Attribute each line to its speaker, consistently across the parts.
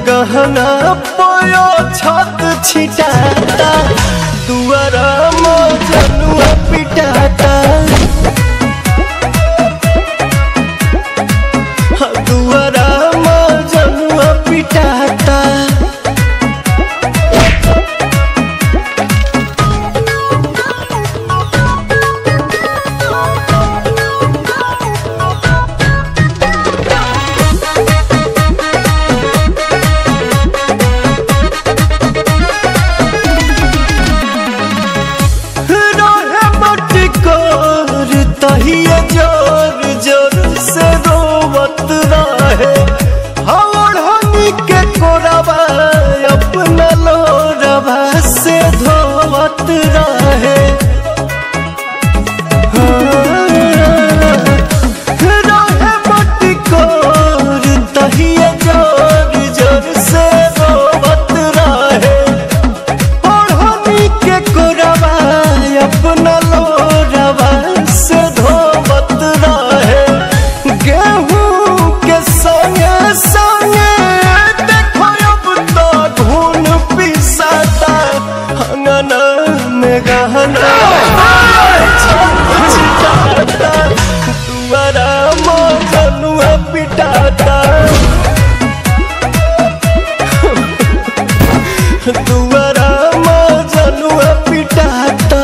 Speaker 1: गहना पयो छत छिटाता दुआरा मजनुआ पिटाता दुआरा मजनुआ पिटाता रहे मटकोर तहिए जोर जोर से रोवत रहे हवड़ हनी के कोरबा अपना लोरबा से धोवत रहे रहे मटकोर तहिए जोर जोर से रोवत रहे ओढ़नी के कोरबा अपना लोरबा से धोवत रहे गेहूं के संगे संगे देखो अब तो धुन पिसाता अंगना में गहना छिटाता दुआरा मजनुआ पिटाता दुआरा मजनुआ पिटाता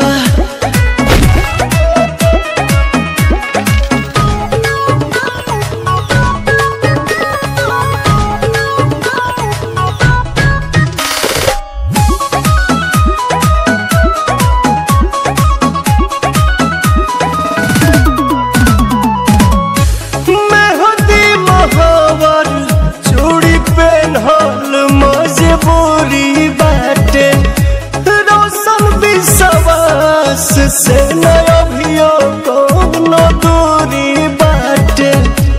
Speaker 1: मेहदी महावर चूड़ी पेन्हल मजबूरी बाटे रोशन विश्वास से न अभियो कोनो दूरी बाटे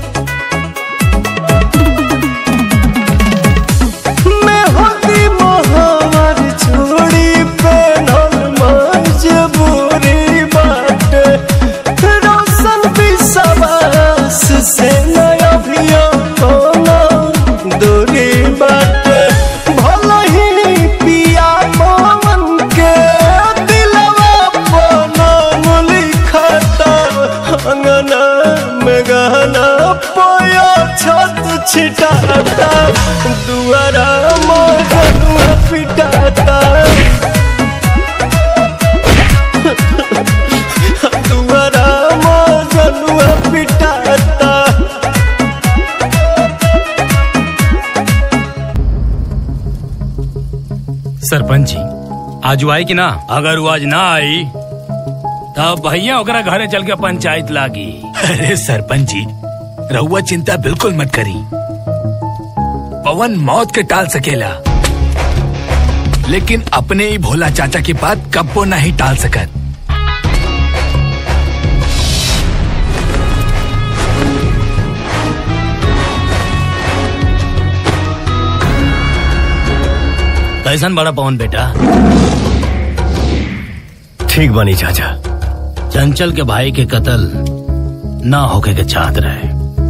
Speaker 1: मेहदी महावर चूड़ी पेन्हल मजबूरी बाटे रोशन विश्वास से नया भियो कोनो दूरी बाटे भले ही पिया मोहन के दिलवा पनो लिखता अंगना में गहना पोया छत छिटाता दुआरा मोहनुआ पिटाता दुआरा मजनुआ पिटाता
Speaker 2: सरपंच जी आज वो आई कि ना अगर वो आज ना आई तब भैया ओकरा घरे चल के पंचायत लागी
Speaker 3: अरे सरपंच जी रहुआ चिंता बिल्कुल मत करी पवन मौत के टाल सकेला लेकिन अपने ही भोला चाचा की बात कब्बो नहीं टाल सकत
Speaker 2: कैसन बड़ा पवन बेटा
Speaker 1: ठीक बनी चाचा
Speaker 2: चंचल के भाई के कत्ल ना होके के चाहत रहे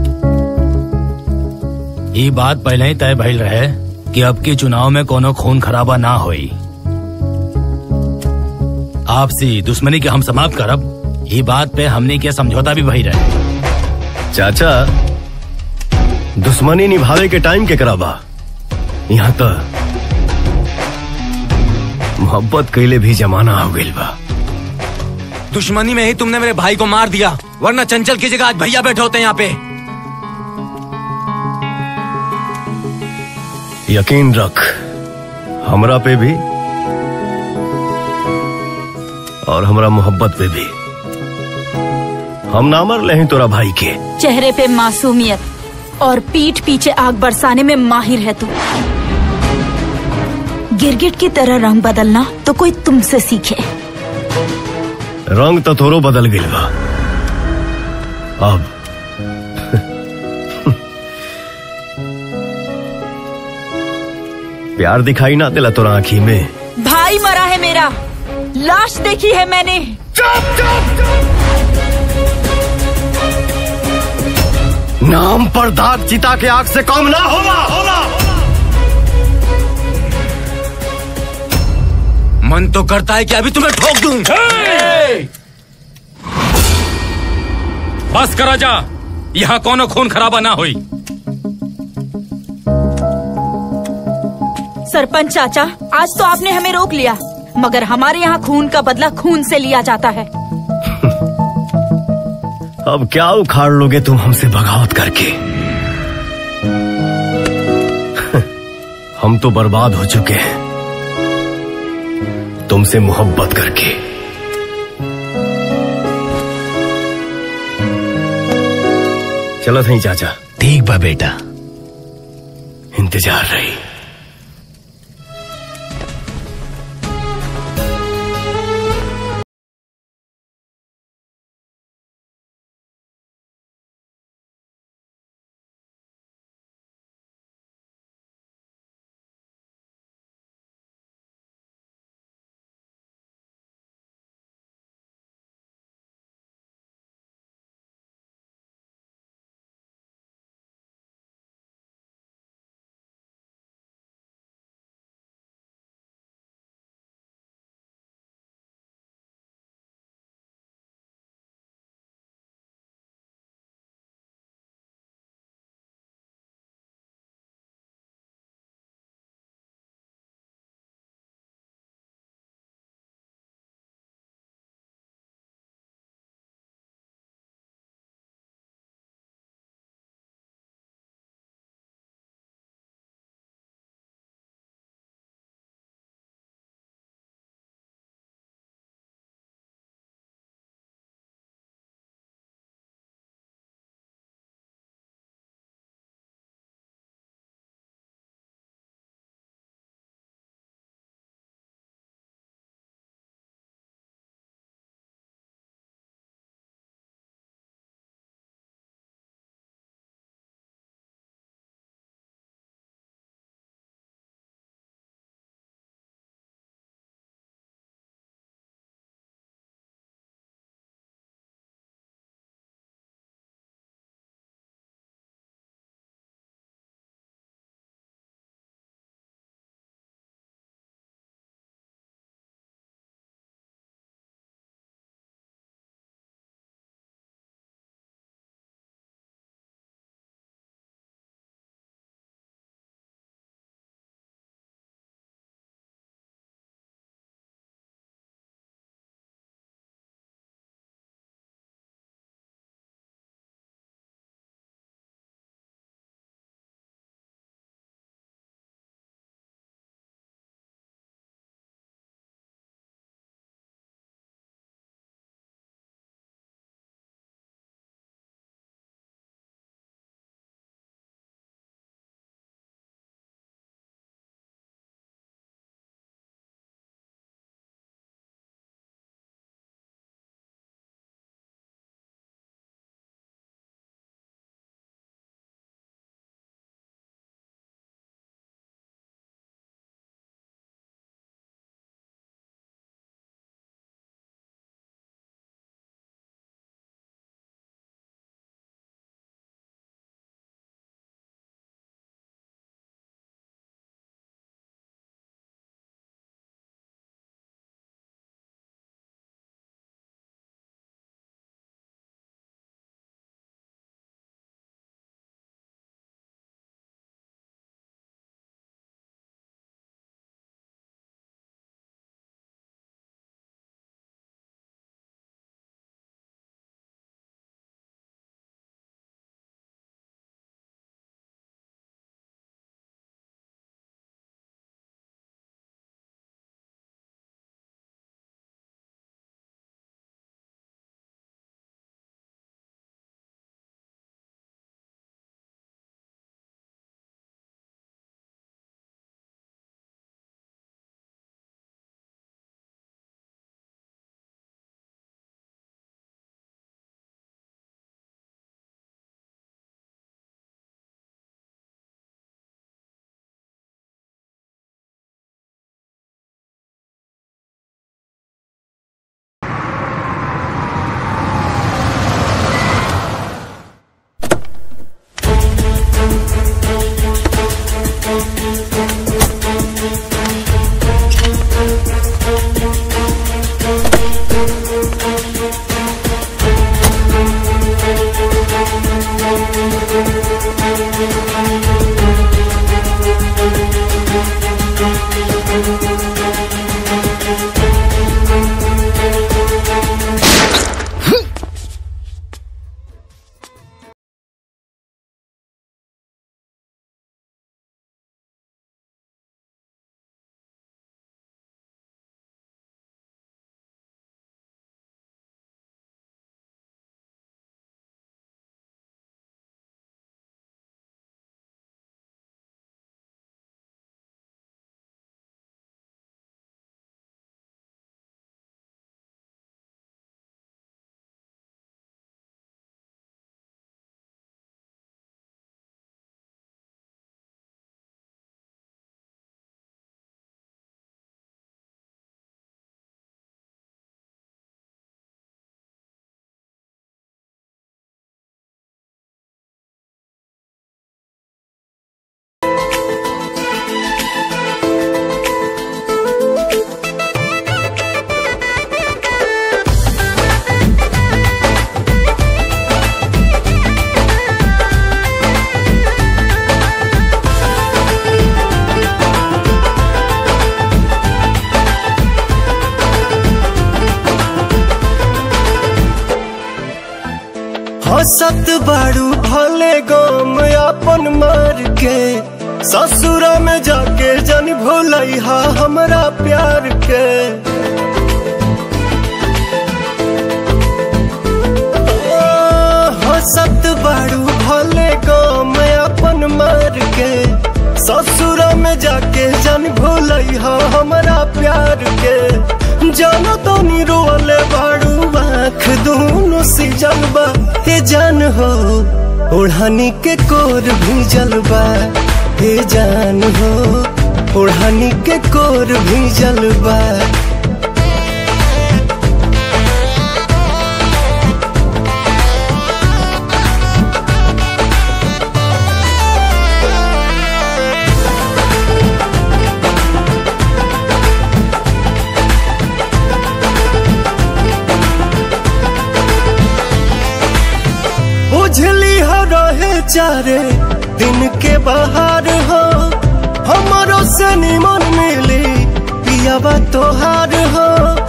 Speaker 2: ये बात पहले ही तय भइल रहे कि अब के चुनाव में कोनो खून खराबा ना होई आपसी दुश्मनी के हम समाप्त करब ये बात पे हमने के समझौता भी भई रहे
Speaker 1: चाचा दुश्मनी निभावे के टाइम के कराबा यहाँ तो मोहब्बत कैले भी जमाना हो गइल बा
Speaker 4: दुश्मनी में ही तुमने मेरे भाई को मार दिया वरना चंचल की जगह आज भैया बैठे होते यहाँ पे
Speaker 1: यकीन रख हमरा पे भी और हमरा मोहब्बत पे भी हम ना मर ले तोरा भाई के
Speaker 5: चेहरे पे मासूमियत और पीठ पीछे आग बरसाने में माहिर है तू गिरगिट की तरह रंग बदलना तो कोई तुमसे सीखे
Speaker 1: रंग तो थोरो बदल गइल बा अब प्यार दिखाई ना दिला तोरा आँखी में
Speaker 5: भाई मरा है मेरा लाश देखी है मैंने
Speaker 1: नाम पर दाग चिता के आग से कम ना होगा होगा
Speaker 4: मन तो करता है कि अभी तुम्हें ठोक दूं
Speaker 2: बस करा जा यहाँ कोनो खून खराबा ना हुई
Speaker 5: सरपंच चाचा आज तो आपने हमें रोक लिया मगर हमारे यहाँ खून का बदला खून से लिया जाता है
Speaker 1: अब क्या उखाड़ लोगे तुम हमसे बगावत करके हम तो बर्बाद हो चुके हैं तुमसे मोहब्बत करके चलो सही चाचा
Speaker 3: ठीक बा बेटा
Speaker 1: इंतजार रही
Speaker 6: हंसत बाड़ू भले गम अपन मार के ससुरा में जाके जन भोलैहा हमरा प्यार के ओ, हंसत बाड़ू भले गम अपन मार के ससुरा में जाके जन भोलैहा हमरा प्यार के जानो तो नी रोले बाड़ू आँख दोनों सी जलबा हे जान हो ओढ़नी के कोर भी जलबा हे जान हो ओढ़नी के कोर भी जलबा बुझली हो रहे चारे दिन के बाहर हो हमारो से निमन मिली पियाबा तोहार हो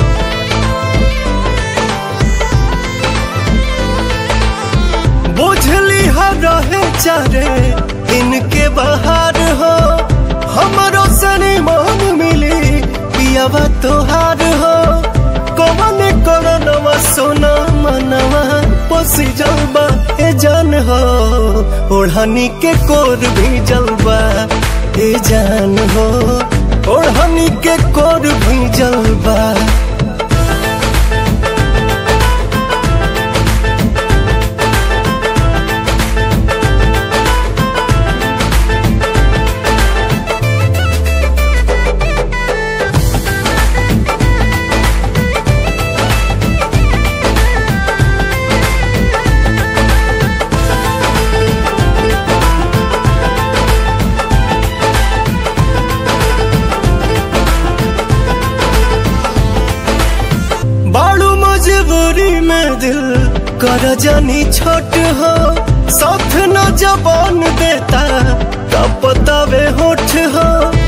Speaker 6: बुझली हो रहे चारे दिन के बाहर हो हमारो से निमन मिली पियाबा तोहार हो कौन करनवा सोना मनवा पोसी जलबा ए जान हो ओढ़नी के कोर भी जलबा ए जान हो ओढ़नी के कोर भी जलबा बाड़ू मजबूरी में दिल कर जानी छोट हो साथ न जबान देता तब बतावे होठ हो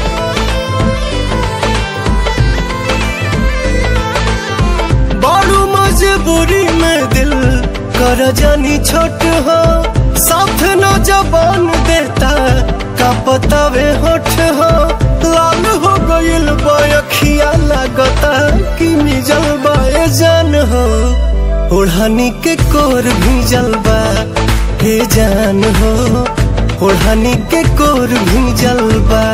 Speaker 6: बाड़ू मजबूरी में दिल कर जानी छोट हो साथ न जबान देता का बतावे होठ हो लाल हो गइल बयखिया लागता कि मिजल बाए जान हो ओढ़नी के कोर भी जलबा हे जान हो ओढ़नी के कोर भी जलबा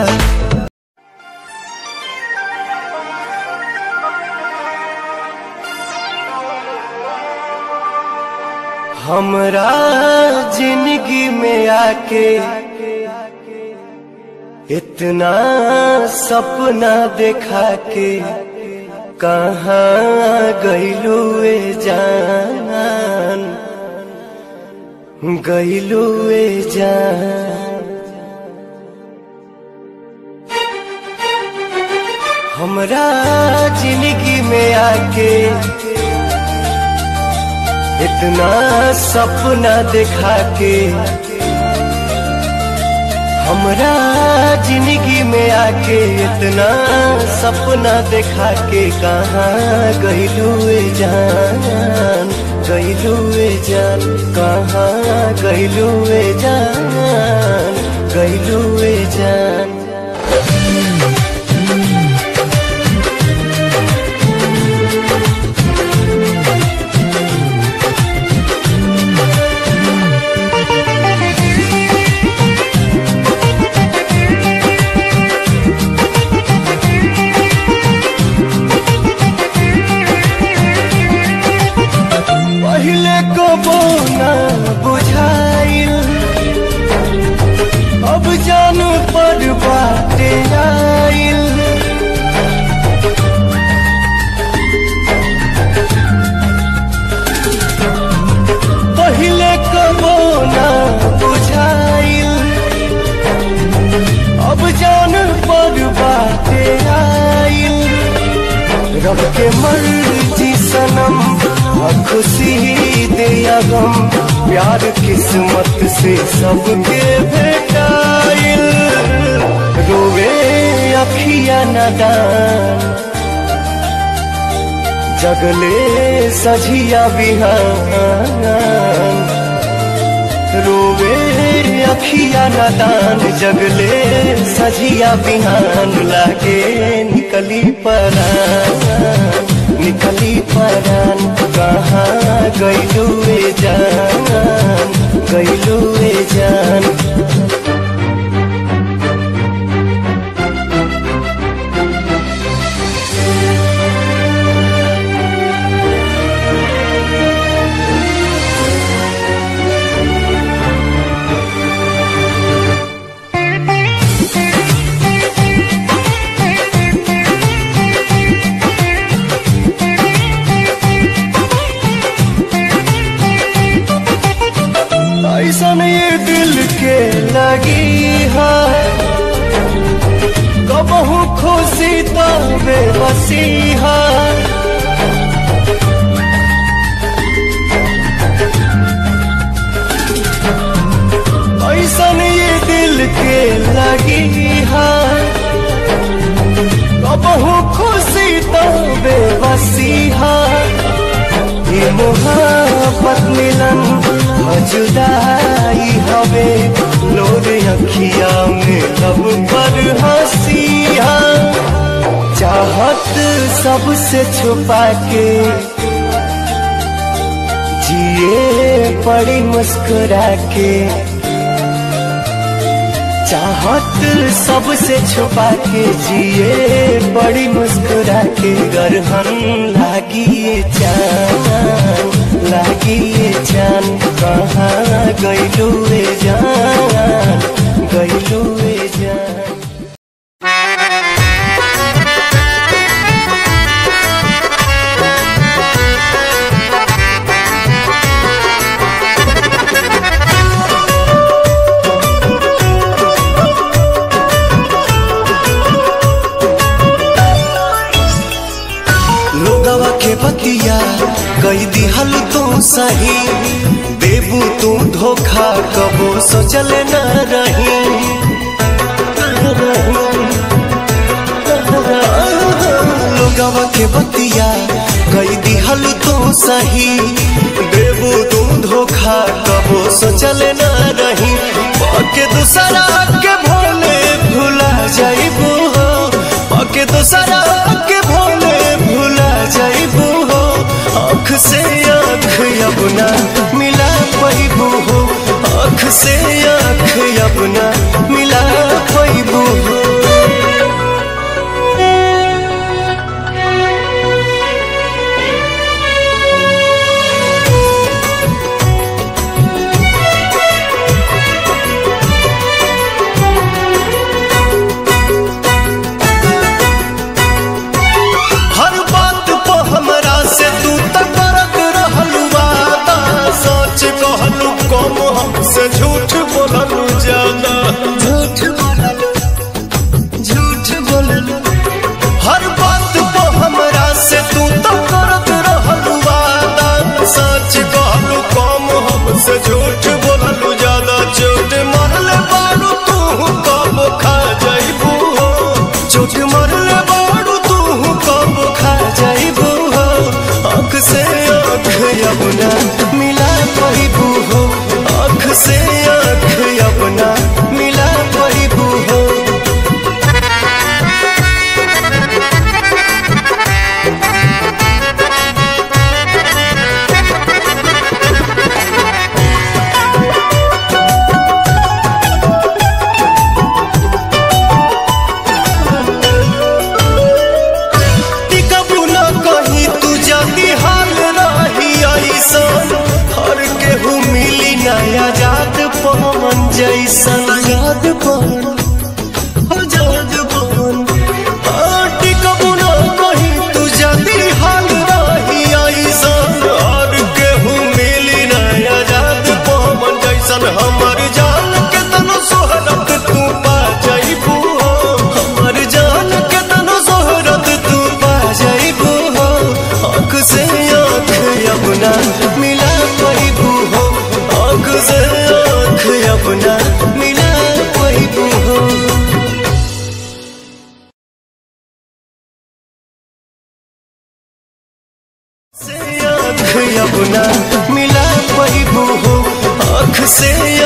Speaker 6: हमरा जिंदगी में आके इतना सपना देखा के कहाँ गईलू ए जान गईलू ए जान हमरा जिंदगी में आके इतना सपना देखा के हमरा जिंदगी में आके इतना सपना देखा के कहाँ गईलू जान गईलू जान कहाँ गईलू जान गईलू जान पहले कबो ना बुझाइल अब जान पर बाटे आइल पहले कबो ना बुझाइल अब जान पर बाटे आइल रब के मर्जी सनम और खुशी दे या गम प्यार किस्मत से सबके भेटाइल रोवे अखिया नदान जगले सझिया बिहान रोवे अखिया नादान जगले सजिया बिहान लागे निकली परान निकली परान कहाँ गैलुए जान गैलुए जान ऐसन ये दिल के लगी है कबहू खुशी तो बेबसी है ऐसन ये दिल के लगी है कबहू खुशी तो बेबसी है ये मोहब्बत मिलन जुदाई हवे लोर अखिया में लब पर हंसिया चाहत सबसे छुपा के जिए पड़ी मुस्कुरा के चाहत सबसे छुपा के जिए बड़ी मुस्कुरा के गरहन लागिए जान लागिए जान कहाँ गैलुए जान गैलुए जान लोगवा के बतिया कई दिहल तू सही देबू तू धोखा कबो सोचल न रही लोगवा के बतिया कई दिहल तू सही देबू तू धोखा कबो सोचल न रही पके दूसरा के भोले भुला जाइबू हो पके दूसरा के भोले भुला जाइबू हो आँख से आँख अपना मिला पैबू हो आँख से आँख अपना मिला पैबू हो हर बात पे हमरा से तू तक करत रहलू वादा सच कहलू कम हमसे झूठ बोललू ज्यादा झूठ बोललू झूठ बोललू हर बात पे हमरा से तू तक करत रहलू वादा सच कहलू कम हमसे झूठ बोललू ज्यादा चोट मरले बारू तू कब खा जाइबू हो चोट मरले बारू तू कब खा जाइबू हो आँख से आँख अपना मिला पाइबू हो आँख से आँख अपना मिला पाइबू हो टिकबू न कहीं तू जल्दी हाल रही ऐसन हर केहू मिली नया जात पवन जैसन याद पवन आजाद पवन हाँ, टिकबू न कहीं तू जल्दी हाल रही ऐसन हर केहू मिली नया जात पवन जैसन हमर जान के तनो सोहरत तू पा जाइबू हो हमर जान के तनो सोहरत तू पा जाइबू हो आँख से आँख अपना मिला पाइबू हो आँख से आँख अपना मिला पाइबू हो से आँख अपना मिला पाइबू हो आँख से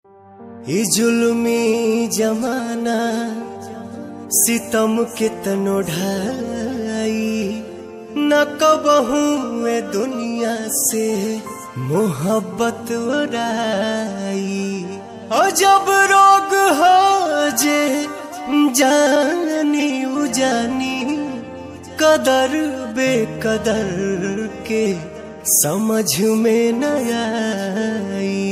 Speaker 6: ई जुल्मी जमाना सितम के तनो ढाई न कबहू ए दुनिया से मोहब्बत उड़ाई और जब रोग हो जे जानी उजानी कदर बेकदर के समझ में न आई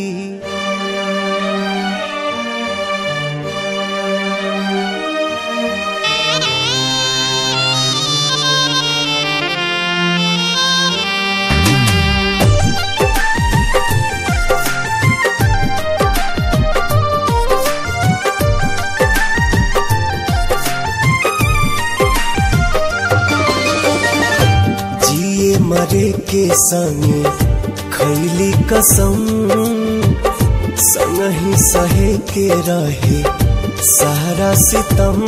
Speaker 6: जिए मरे के संगे खैली कसम संग ही सहे के रहे सारा सितम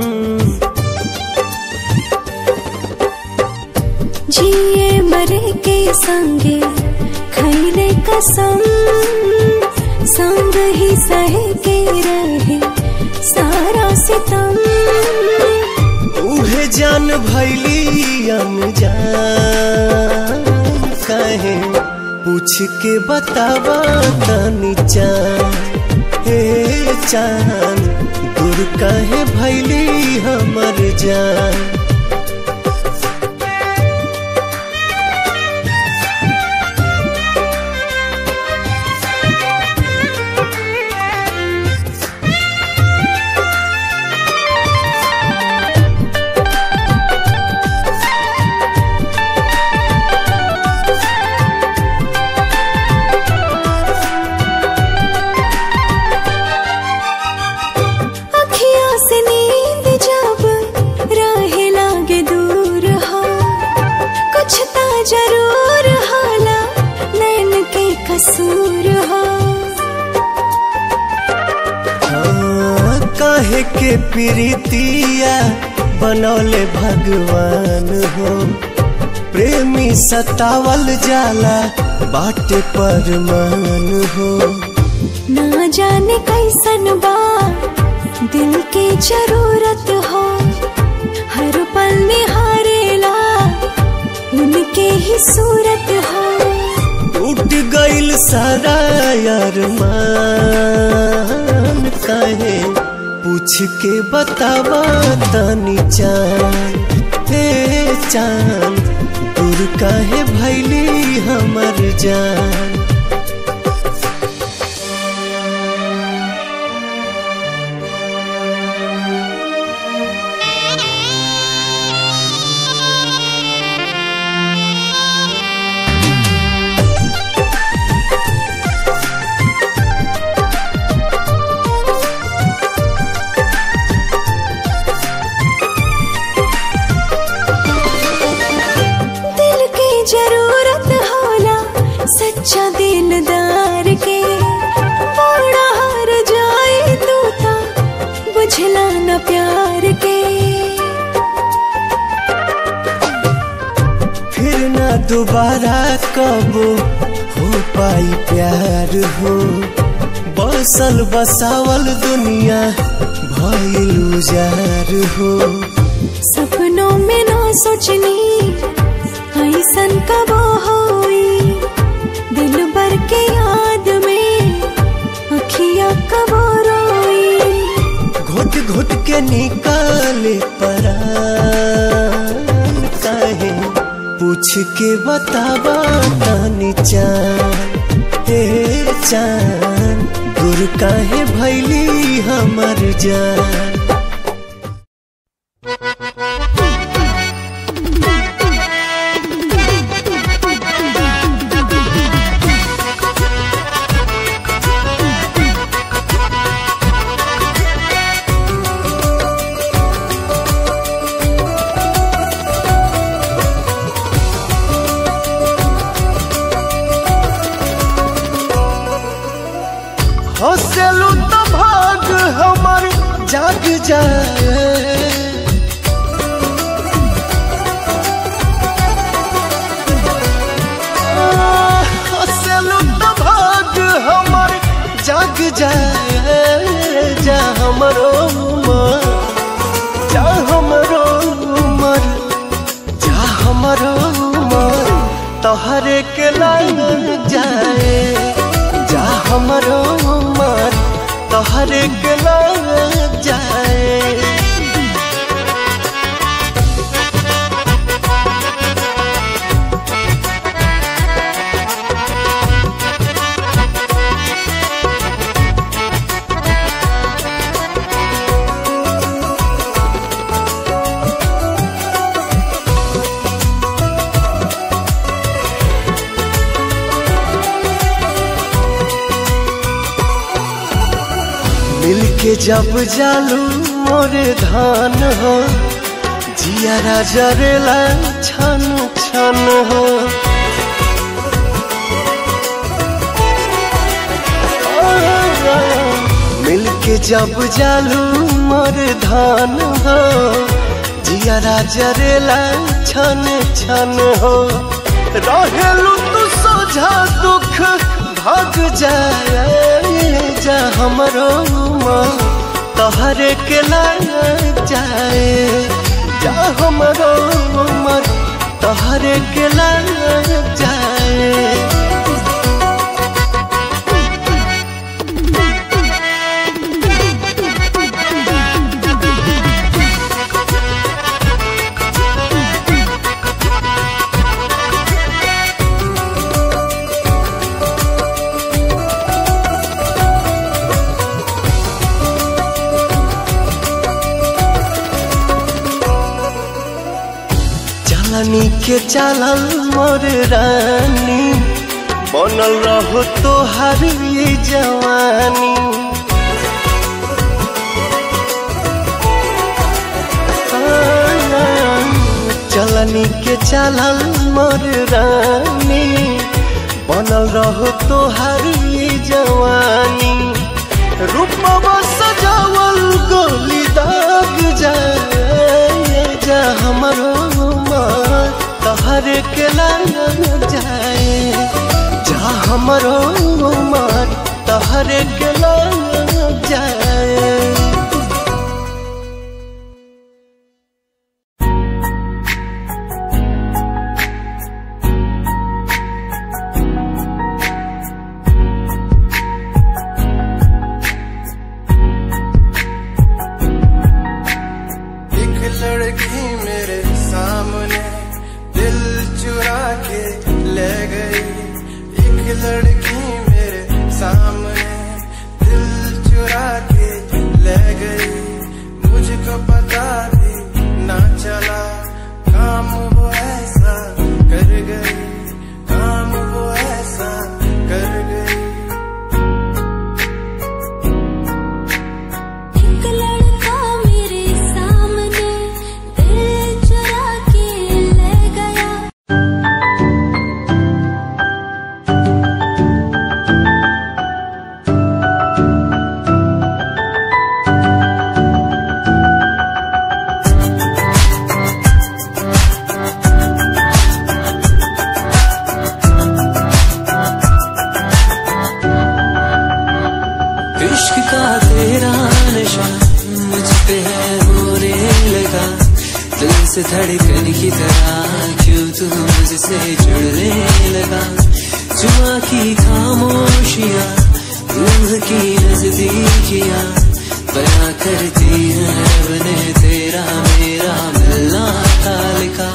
Speaker 7: जिए मरे के संगे खैले कसम संग ही सह के रहे सारा सितम
Speaker 6: उहे जान भैली अनजान कहे पूछ के बतावा तनी चान हे चान दूर कहे भैली हमर जान
Speaker 7: अखियाँ से नींद जब राहे लागे दूर हो कुछ ता जरूर हाला नैन के कसूर हो
Speaker 6: हाँ, काहे के प्रीतिया बनौले भगवान हो प्रेमी सतावल जाला बाटे पर मान हो
Speaker 7: ना जाने कैसन बा दिल के जरूरत हो हर पल निहारेला उनके ही सूरत हो
Speaker 6: टूट गईल सारा यार मान काहे पूछ के बतावा तनी चान हे चान दूर काहे भैली हमर जान
Speaker 7: दिल की जरूरत होला सच्चा दिलदार के बड़ा हार जाए तू ता बुझला न प्यार के
Speaker 6: फिर ना दोबारा कब हो पाई प्यार हो बसल बसावल दुनिया भइल उजार हो
Speaker 7: सपनों में ना सोचनी ऐसन कब होई दिल भर के याद में अखियाँ कब रोई
Speaker 6: घुट घुट के निकाले परान काहे पूछ के बतावा तानी चान हे चान दूर काहे भैली हमर जान हंसलू तो भाग हमर जाग जाए हंसलू तो भाग हमर जाग जाए हमरो उमर जा हमरो उमर जा हमरो उमर तोहरे के लाग जाए जा हमरो उमर तोहरे के लाग जाए मिलके जब जालू मोरे धान हो जिया जरेला छन छन हो मिलके जब जालू मोरे धान हो जिया जरेला छन छन हो रहेलू तू सोझा दुख भाग जाए जा हमरो उमर तोहरे के लाग जाए जा हमरो उमर तोहरे के लाग जाए चलनी के चलल मोर रानी बनल रहो तोहर ये जवानी चलनी के चलल मोर रानी बनल रहो तोहर ये जवानी रूपवा सजावल गोली दाग जाए जा हमरो उमर तोहरे के लाग जाए जा हमरो उमर तोहरे के लाग जाए
Speaker 8: एक लड़की मेरे सामने दिल चुरा के ले गई एक लड़की मेरे सामने दिल चुरा के ले गई मुझको पता भी ना चला काम वो ऐसा कर गई काम वो ऐसा कर गई
Speaker 7: एक लड़का मेरे सामने दिल चुरा के ले गया
Speaker 9: इश्क का तेरा नशा मुझ पे है होने लगा दिल से धड़कन की तरह क्यों तू मुझसे जुड़ने लगा जुआ की खामोशियाँ रूह की नजदीकियाँ बया करती है रब ने तेरा मेरा मिलना था लिखा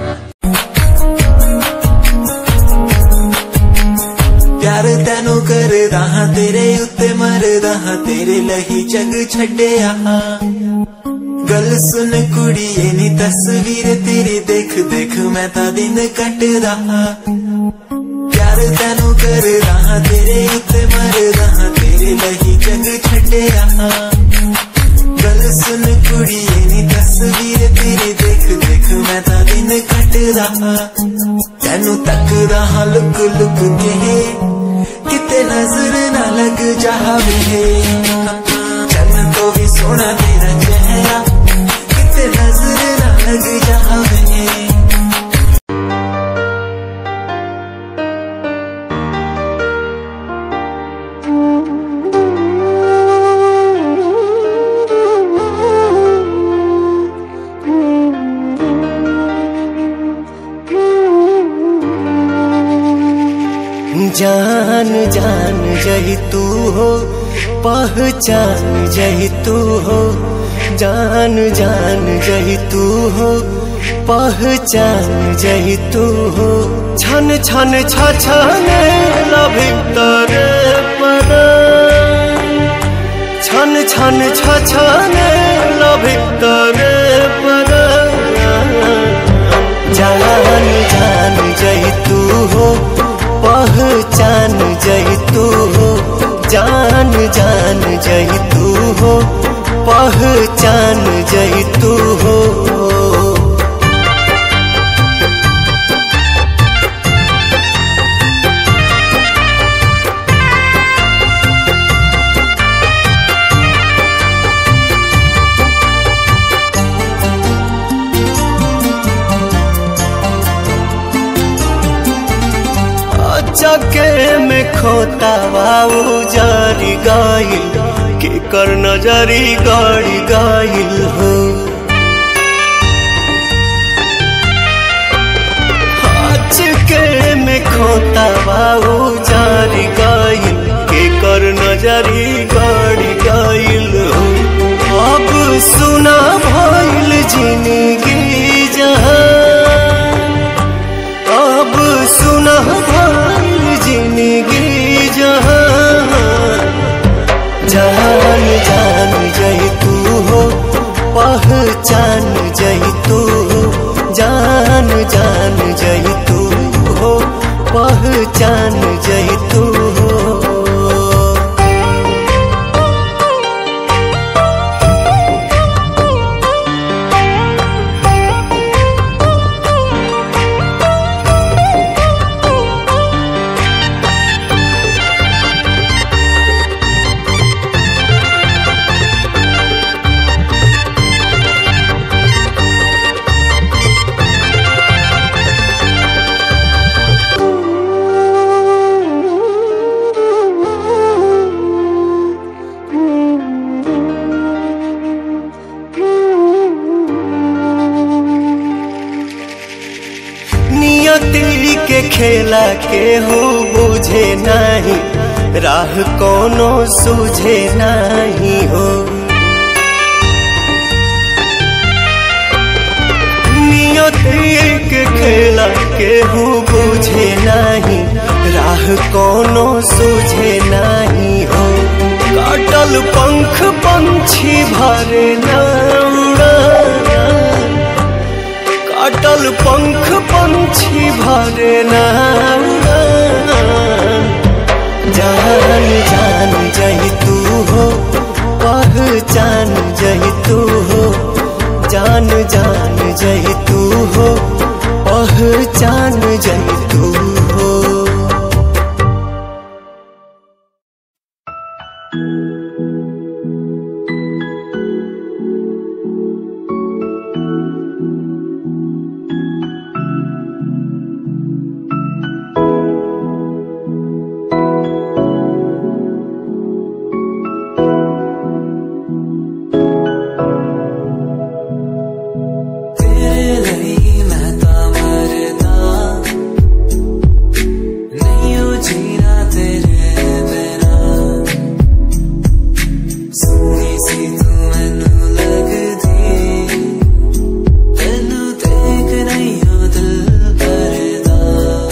Speaker 9: ਪਿਆਰ ਤੈਨੂੰ ਕਰਦਾ ਹਾਂ ਤੇਰੇ ਉੱਤੇ ਮਰਦਾ ਹਾਂ ਤੇਰੇ ਲਈ ਜਗ ਛੱਡਿਆ ਗੱਲ ਸੁਣ ਕੁੜੀਏ ਨੀ ਤਸਵੀਰ ਤੇਰੀ ਦੇਖ ਦੇਖ ਮੈਂ ਤਾਂ ਦਿਨ ਕੱਟਦਾ ਹਾਂ ਪਿਆਰ ਤੈਨੂੰ ਕਰਦਾ ਹਾਂ ਤੇਰੇ ਉੱਤੇ ਮਰਦਾ ਹਾਂ ਤੇਰੇ ਲਈ ਜਗ ਛੱਡਿਆ ਗੱਲ ਸੁਣ ਕੁੜੀਏ ਨੀ ਤਸਵੀਰ ਤੇਰੀ ਦੇਖ ਦੇਖ ਮੈਂ ਤਾਂ ਦਿਨ ਕੱਟਦਾ ਹਾਂ ਤੈਨੂੰ ਤੱਕਦਾ ਹਾਂ ਲੁਕ ਲੁਕ ਕੇ ਕਿਤੇ ਨਜ਼ਰ ਨਾ ਲੱਗ ਜਾਵੇ ਚੰਨ ਤੋਂ ਵੀ ਸੋਹਣਾ ਤੇਰਾ ਚਿਹਰਾ ਕਿਤੇ ਨਜ਼ਰ ਨਾ ਲੱਗ ਜਾਵੇ
Speaker 6: जान जान जही तू हो पहचान जही तू हो जान जान जही तू हो पहचान जही तू हो छन छन छ छने भीतर पर छन छन छ छने भीतर पर जान जान जही तू हो पहचान जही तू हो जान जान जही तू हो पहचान जही तू हो चके में खोता बाबू जारी गाइल के कर नजरी गाड़ी गाइल हो चके में खोता बाबू जारी गाइल के कर नजरी गाड़ी गाइल हो अब सुना भइल जिंदगी जहां अब सुना भइल जिंदगी जहां जान जान जही तू हो पहचान जही तू हो जान जान जही तू हो पहचान जही तू हो नियति के खेला के हो बुझे नहीं राह कोनो सूझे नहीं हो नियति के खेला के हो बुझे नहीं राह कोनो सूझे नहीं हो काटल पंख पंछी भरे ना उड़ा काटल पंख पंछी भरे ना जान जान जही तू हो पहचान जही तू हो जान जान जही तू हो पहचान जही तू हो
Speaker 9: तेरे लिए मैं ता मरदा नहीं हो जीना तेरे बिना सोनी सी तू मैनू लगदी तेनू देख नहीं हो दिल भरदा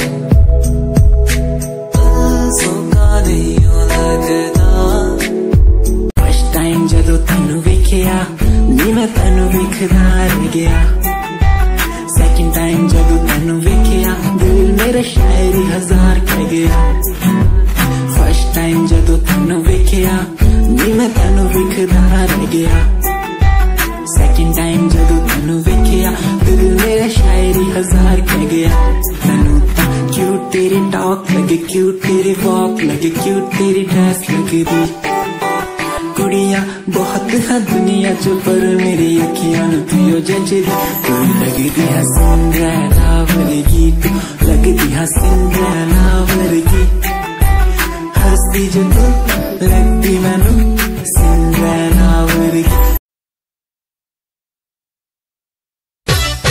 Speaker 9: दिल सोका नहीं हो लगदा ਫਸਟ ਟਾਈਮ ਜਦੋਂ ਤੈਨੂੰ ਵੇਖਿਆ ਨੀ ਮੈਂ ਤੈਨੂੰ ਵੇਖਦਾ ਰਹਿ ਗਿਆ ਸੈਕਿੰਡ ਟਾਈਮ ਜਦੋਂ ਤੈਨੂੰ ਵੇਖਿਆ ਦਿਲ ਮੇਰਾ ਸ਼ਾਇਰੀ ਹਜ਼ਾਰ ਕਹਿ ਗਿਆ ਫਸਟ ਟਾਈਮ ਜਦੋਂ ਤੈਨੂੰ ਵੇਖਿਆ ਨੀ ਮੈਂ ਤੈਨੂੰ ਵੇਖਦਾ ਰਹਿ ਗਿਆ ਸੈਕਿੰਡ ਟਾਈਮ ਜਦੋਂ ਤੈਨੂੰ ਵੇਖਿਆ ਦਿਲ ਮੇਰਾ ਸ਼ਾਇਰੀ ਹਜ਼ਾਰ ਕਹਿ ਗਿਆ ਤੈਨੂੰ ਤਾਂ ਕਿਊਟ ਤੇਰੀ ਟਾਕ ਲੱਗੇ ਕਿਊਟ ਤੇਰੀ ਵਾਕ ਲੱਗੇ ਕਿਊਟ ਤੇਰੀ ਡਰੈਸ ਲੱਗਦੀ ਕੁੜੀਆਂ ਬਹੁਤ ਹੈ ਦੁਨੀਆ ਚ ਪਰ ਮੇਰੀ ਅੱਖੀਆਂ ਨੂੰ ਤੂੰ ਜੱਜਦੀ ਤੂੰ ਲੱਗਦੀ ਹੈ ਸਿੰਡਰੈਲਾ ਵਰਗੀ ਤੂੰ ਲੱਗਦੀ ਹੈ ਸਿੰਡਰੈਲਾ ਵਰਗੀ ਹੱਸਦੀ ਜਦੋਂ ਲੱਗਦੀ ਮੈਨੂੰ ਸਿੰਡਰੈਲਾ ਵਰਗੀ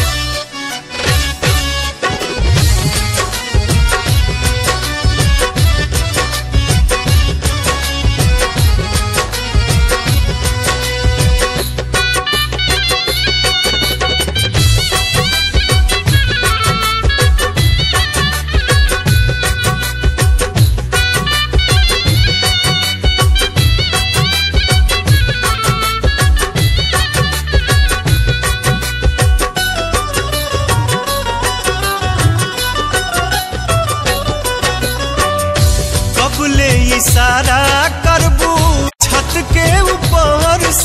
Speaker 6: हाँ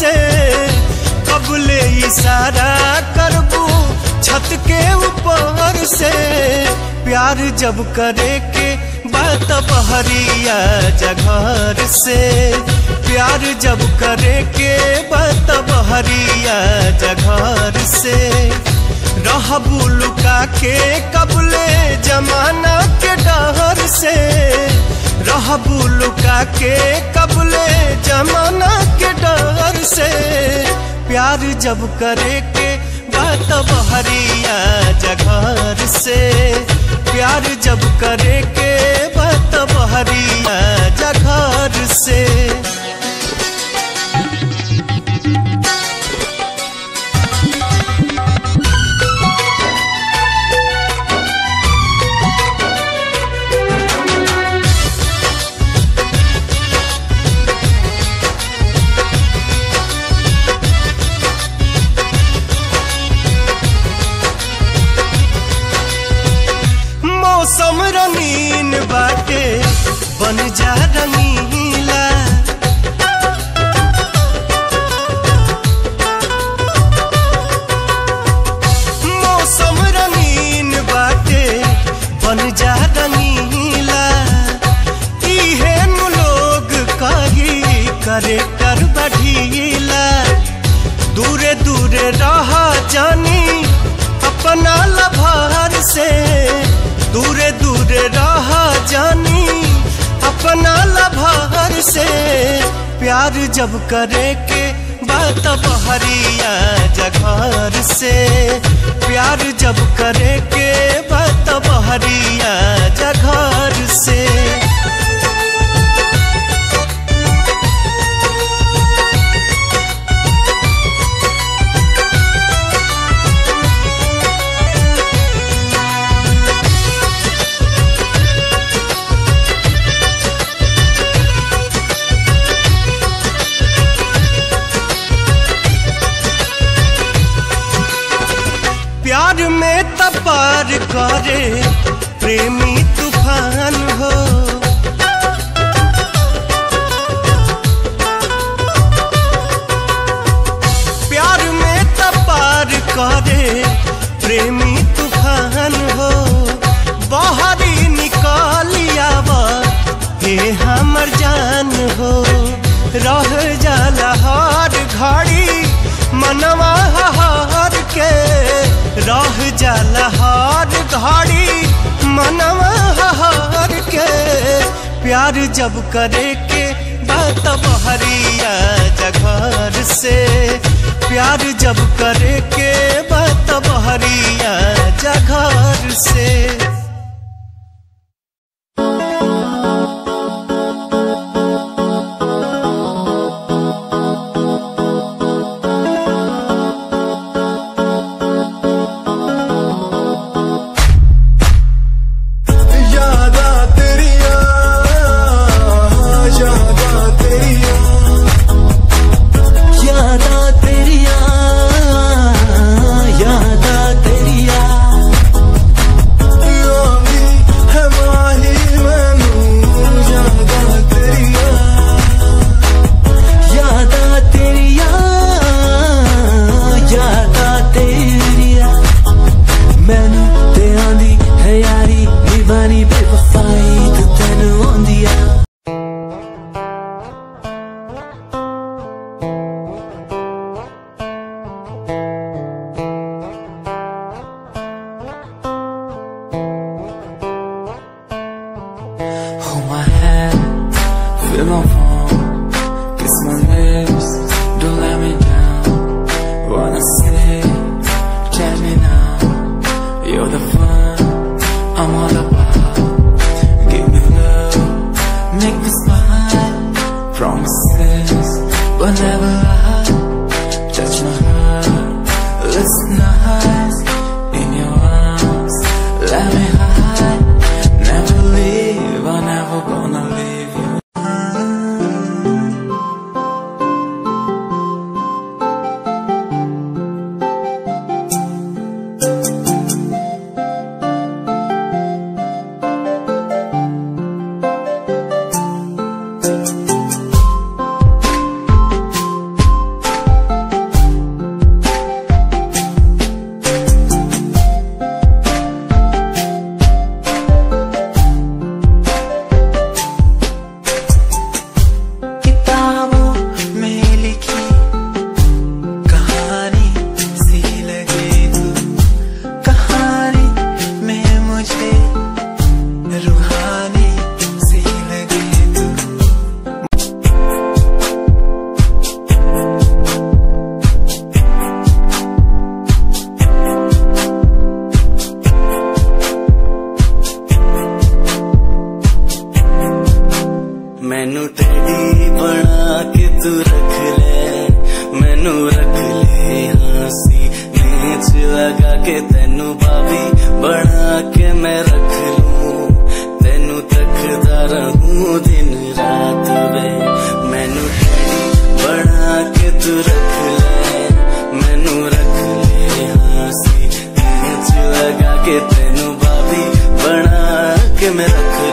Speaker 6: से कबले इशारा करबू छत के ऊपर से प्यार जब करे के बात बहरिया जघर से प्यार जब करे के बात बहरिया जघर से रहबू लुका के कबले जमाना के डहर से रहबू लुका के कबले जमाना के डर से प्यार जब करे के बात बहरिया जघर से प्यार जब करे के बात बहरिया जघर से मौसम रंगीन बाटे बन जा रंगीला मौसम रंगीन बाटे बन जा रंगीला इहे नु लोग कही करे कर बढ़ीला दूरे दूरे रहा जानी अपना लभार से दूरे दूरे रहा जानी अपना लभार से प्यार जब करे के बात बहरिया जघर से प्यार जब करे के बात बहरिया जघर से प्यार में तपार करे प्रेमी तूफान हो प्यार में तपार करे प्रेमी तूफान हो बाहरी निकालिया हे हमर जान हो रह जाला हर घड़ी मनवा हार के रह जाला हर घड़ी मनवा हार के प्यार जब करे के बात बहरिया जघर से प्यार जब करे के बात बहरिया जघर से
Speaker 8: यादा तेरिया यादा तेरिया
Speaker 9: यादा तेरिया यादा तेरिया
Speaker 8: योगी है माही मैनू यादा तेरिया
Speaker 9: यादा तेरिया यादा तेरिया मैनू ते आंदी है यारी निभानी बेवफाई ते तेनू आंदी आ Hold my hand, feel my palm, kiss my lips, don't let me down. Wanna say, tell me now, you're the fun I'm all about. Give me love, make me smile, promises, but never lie. Touch my heart, listen nice, in your arms, let me hide. Never leave, I'm never gonna leave you. मुझे रूहानी सी लगे तू ਮੈਨੂੰ teddy ਬਣਾ ਕੇ ਤੂੰ ਰੱਖ ਲੈ ਮੈਨੂੰ ਰੱਖ ਲੈ ਹਾਸੀ ਨੀਚ ਲਗਾ ਕੇ ਤੈਨੂੰ ਬਾਬੀ ਬਣਾ ਕੇ ਮੈਂ ਰੱਖ ਲੂੰ ਤੈਨੂੰ ਤੱਕਦਾ ਰਹੂੰ ਦਿਨ ਰਾਤ ਵੇ ਮੈਨੂੰ ਟੈਡੀ ਬਣਾ ਕੇ ਤੂੰ ਰੱਖ ਲੈ ਮੈਨੂੰ ਰੱਖ ਲੈ ਹਾਸੀ ਨੀਚ ਲਗਾ ਕੇ ਤੈਨੂੰ ਬਾਬੀ ਬਣਾ ਕੇ ਮੈਂ ਰੱਖ